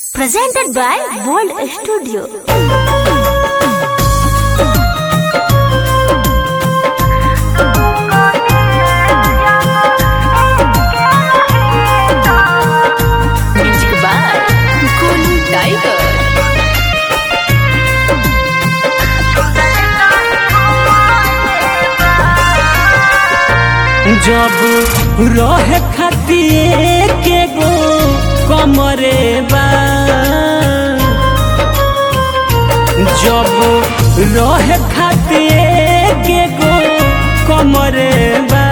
Presented by World Studio. Music by Golu Tiger. जब रहे खातिर के गो कमरे बा जब रहे खातिर के गो कमरे बा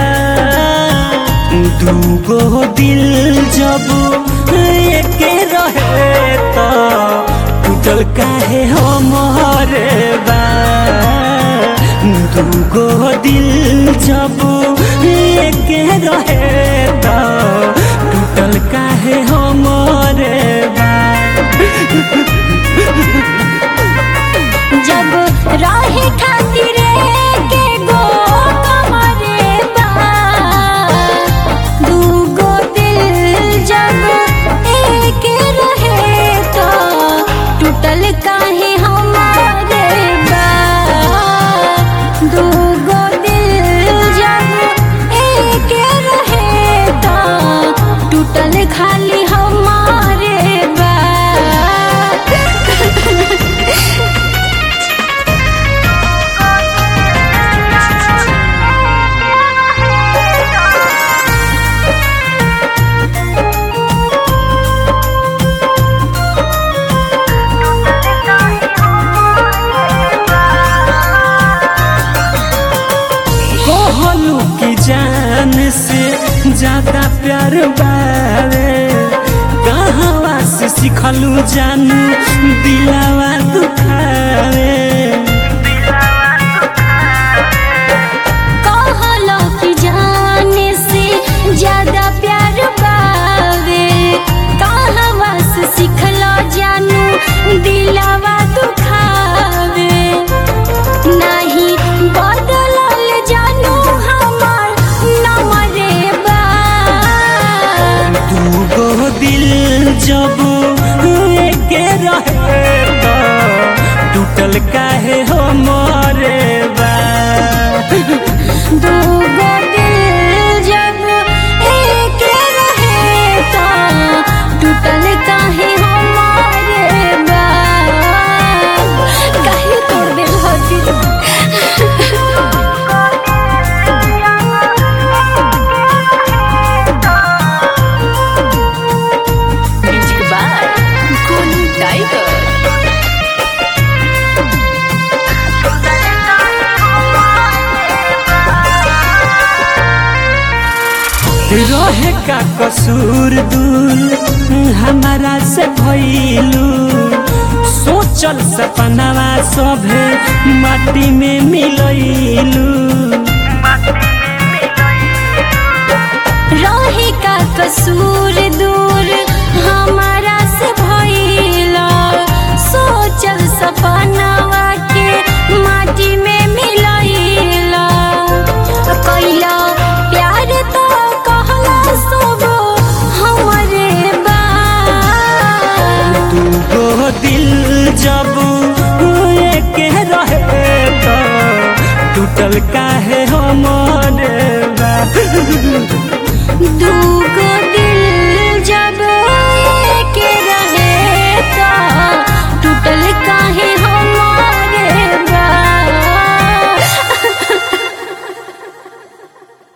दूगो दिल जब एक रहे तो टूटल काहे हमरे बा दूगो दिल जब एक रहे तो टूटल काहे हमरे बा जब राहे खातिर के गो कमरे बा दूगो दिल जब एक रहे तो टूटल काहे हमारे बा दूगो दिल जब एक रहे तो टूटल खाली हमारे बा कहलू की जान से ज्यादा प्यार बारे कहवा से सिखलू जानू दिलावा दुखावे कहलो कि जाने से ज्यादा प्यार बावे कहवा से सिखलो जानू दिलावा दुखावे नहीं बदलल जानू हमार नमरे बा दूगो दिल जब एक रहे तो टूटल काहे हो मोरे बा दूगो दिल जब एक रहे तो टूटल काहे हमारे बा काहे तोड़ दे Music by Golu Tiger. रहे का कसूर दूर हमारा से भइलू सोचल सपनावा सभे माटी में मिलैलू रहे का कसूर दूर हमारा से भइला सोचल सपनावा के माटी में मिलैला कैला प्यार तो कहला सब हमरे बा दूगो दिल जब एक रहे तो टूटल काहे हमरे बा दूगो